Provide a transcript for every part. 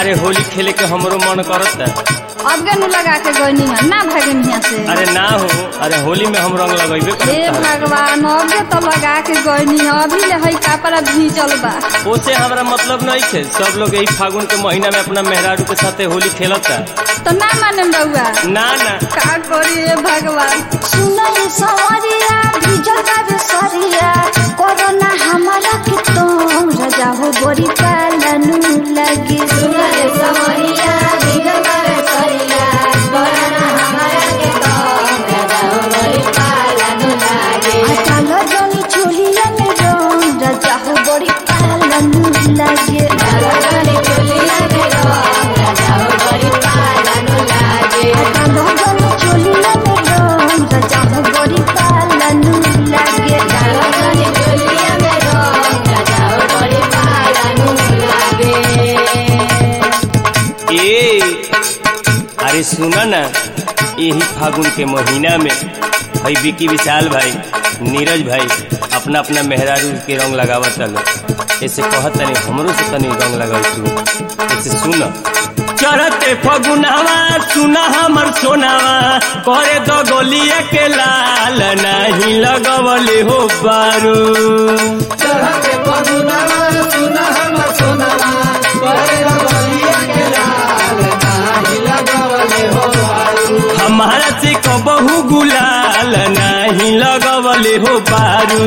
अरे होली खेले के हमरो मन करता अब गनु लगा के गईनी है ना भागन हिया से अरे ना हो अरे होली में हम रंग लगेबे हे करता भगवान अबे तो लगा के गईनी है अभी ले हई कपड़ा भीजल बा ओसे हमरा मतलब नहीं है सब लोग यही फागुन के महीना में अपना मेहरारू के साथे होली खेलता तो ना माने रउआ ना ना का करी हे भगवान सुनल सवरिया भिजल बाबे सरिया कोरोना हमारा के तो रजा हो बड़ी पालनु लगी सुनल सवरिया भिजल बाबे सरिया कोरोना हमारा के तो रजा हो बड़ी पालनु लगी अटल जनी चोलिया में रंग रजा हो बड़ी पालनु लगी अटल जनी चोलिया में रंग रजा हो बड़ी पालनु लगी अटल जनी चोलिया में रंग रजा हो बड़ी पालनु लगी अटल जनी चोलिया में रंग रजा हो बड़ी पालनु लगी ए अरे सुना ना यही फागुन के महीना में भाई विकी विशाल भाई नीरज भाई अपना अपना मेहरारू के रंग लगावत लो ऐसे कहत तनी हमरो से तनी रंग लगाव तू ऐसे सुन चरते फगुनावा सुना हमर सोनावा करे दो गोलिया के लाल नहीं लगवले हो बारू हमारा से कबहू गुलाल नहीं लगवले हो बारू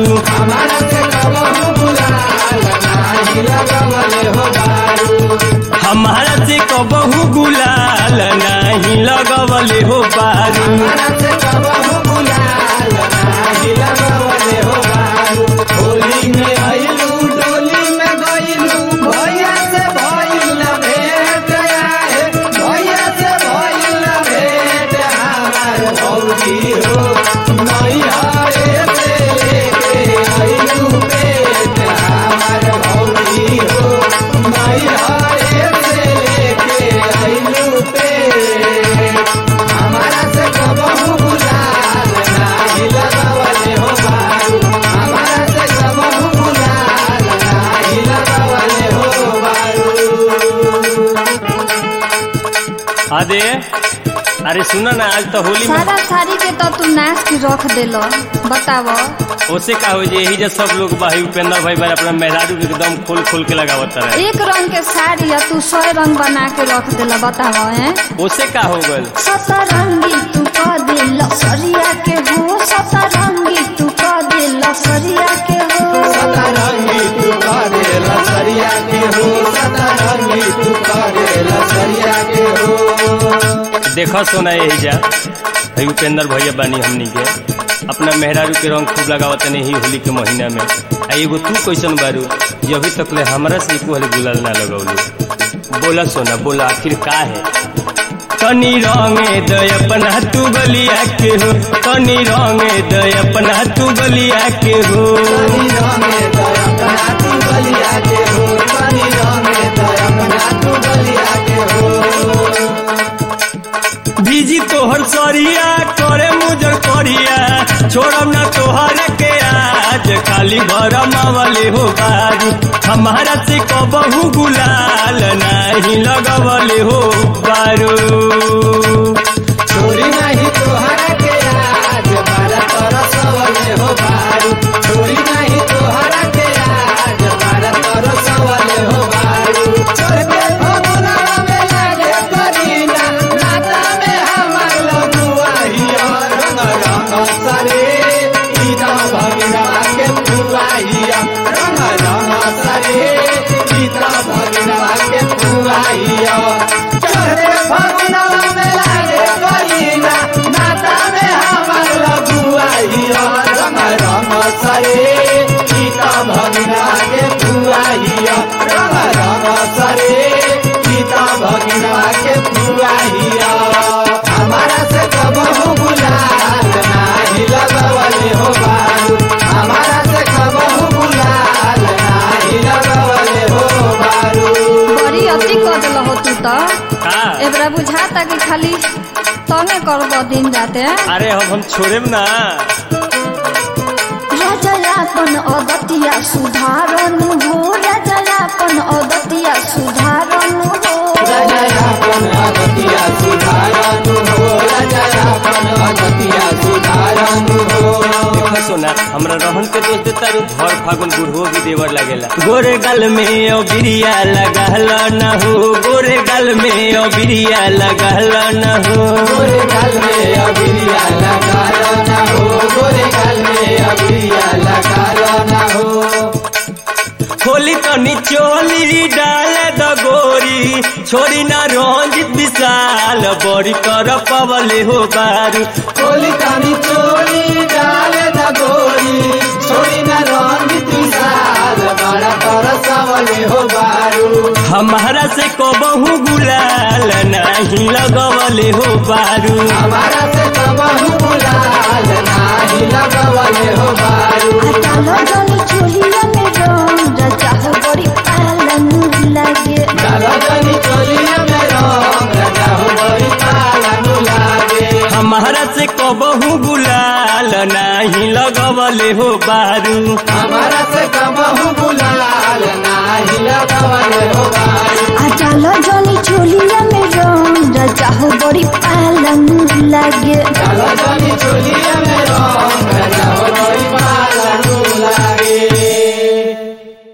हमारा से कबहू गुलाल नहीं लगवले हो बारू अरे अरे सुना ना आज तो होली में सारा साड़ी के तो तू नाश के रख देलो बताव ओसे का हो जे यही जे सब लोग भाई उपेंद्र भाई भाई अपना मेहरारू के एकदम खोल खोल के लगावत रहे एक रंग के साड़ी है तू सौ रंग बना के रख देला बताव हैं ओसे का हो गल सतरंगी तू कह दे लसरिया के हो सतरंगी तू कह दे लसरिया के हो देखा सोना यही जा भाई उपेंद्र भैया बानी हमनी के अपना मेहरारू के रंग खूब लगावत नहीं ही होली के महीना में आ एगो तू कैसन बारू जे अभी तक ले हमरा से एको हले गुलाल ना लगौलू बोला सोना बोला आखिर का है तनी रंगे दय अपना तू गलिया के हो तनी रंगे दय अपना तू गलिया के हो भीजी तोहर सरिया करे मुजर करिया छोड़म ना तोहर के आज खाली घर मावले हो बारू हमारा से कबहू गुलाल नहीं लगवले हो बारू छोरी नहीं तोहरा के आज बारा तरसवले हो बारू छोरी नहीं तोहरा के आज बारा तरसवले हो बारू छोड़ के भगुना में लागे करीना नाता में हमार लगुआ हिया रंग रंग सरे ईदा भगिना के फुआ हिया रंग रंग सरे ईदा भगिना के फुआ हिया छोड़ के भगुना में लागे करीना नाता में हमार लगुआ हिया रंग रंग सरे ईदा भगिना के फुआ हिया रंग रंग सरे ईदा भगिना के फुआ हिया हमारा से कबहू गुलाल नाही लगवले हो बारू हमारा से कबहू गुलाल नाही लगवले हो बारू बड़ी अति कर दिल हो तू तो का एबरा बुझाता कि खाली तने कर दो दिन जाते अरे हम हम छोड़ेम ना रजलापन अगतिया सुधारनु हो रजलापन अगतिया सुधारनु हो सुधारनु हो राजा अपन अदतिया सुधारनु हो देखो सोना हमरा रहन के दोस्त देता रू भर फागुन बुढ़ो भी देवर लगेला गोरे गल में ओ बिरिया लगल न हो गोरे गल में ओ बिरिया लगल न हो गोरे गाल में अबिरिया लगालो ना हो गोरे गाल में अबिरिया लगालो ना हो खोली तनी चोली डाल द गोरी छोड़ी ना रंजित विशाल बड़ी कर पवले हो बारू कोली कानी चोरी डाल द गोरी छोड़ी न रंजित विशाल बड़ा कर सवले हो बारू हमारा से कबहू गुलाल नहीं लगवले हो बारू हमारा से कबहू बुलाल नाही लगवले हो बारू डालो जनी चोलिया में रंग राजा हो बड़ी पालन लगे डालो जनी चोलिया में रंग राजा हो बड़ी पालनु लागे हमारा से कबहू गुलाल नहीं लगवले हो बारू हमारा से कबहू बुलाल नाही लगवले हो बारू आ डालो जनी चोलिया में रंग राजा हो बड़ी पालन लगे डालो जनी